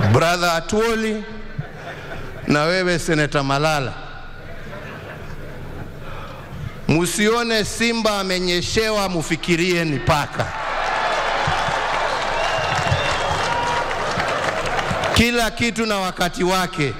brother Atuoli na wewe seneta Malala, musione simba amenyeshewa, mufikirie ni paka. Kila kitu na wakati wake.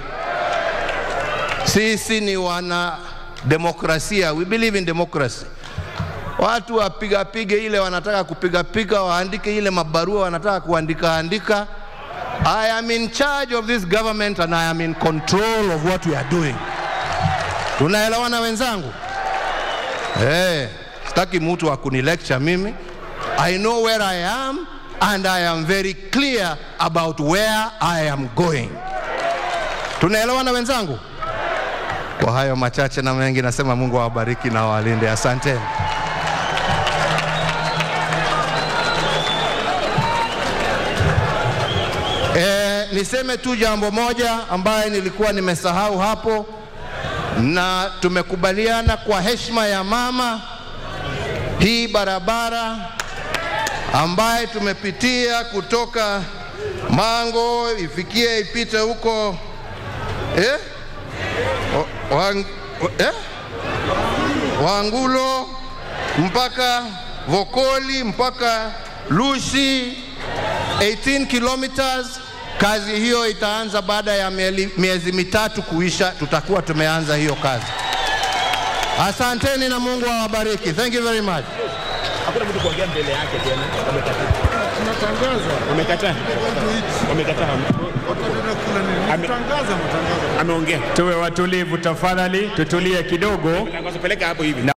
Sisi ni wana demokrasia, we believe in democracy. Watu wapigapige ile wanataka kupigapiga, waandike ile mabarua wanataka kuandika andika. I am in charge of this government and I am in control of what we are doing. Tunaelewana wenzangu? Eh, sitaki mtu wa kunilecture mimi. I know where I am and I am very clear about where I am going. Tunaelewana wenzangu? Kwa hayo machache na mengi, nasema Mungu awabariki na awalinde. Asanteni. E, niseme tu jambo moja ambaye nilikuwa nimesahau hapo, na tumekubaliana kwa heshima ya mama, hii barabara ambaye tumepitia kutoka Mango ifikie ipite huko eh? O- wang, eh? Wangulo mpaka Vokoli mpaka Lushi 18 kilometers. Kazi hiyo itaanza baada ya mieli- miezi mitatu kuisha, tutakuwa tumeanza hiyo kazi. Asanteni na Mungu awabariki. Thank you very much. Hakuna mtu kuongea mbele yake tena. Wamekataa. Wamekataa. Ame- Ameongea. Tuwe watulivu tafadhali, tutulie kidogo. Peleka hapo hivi.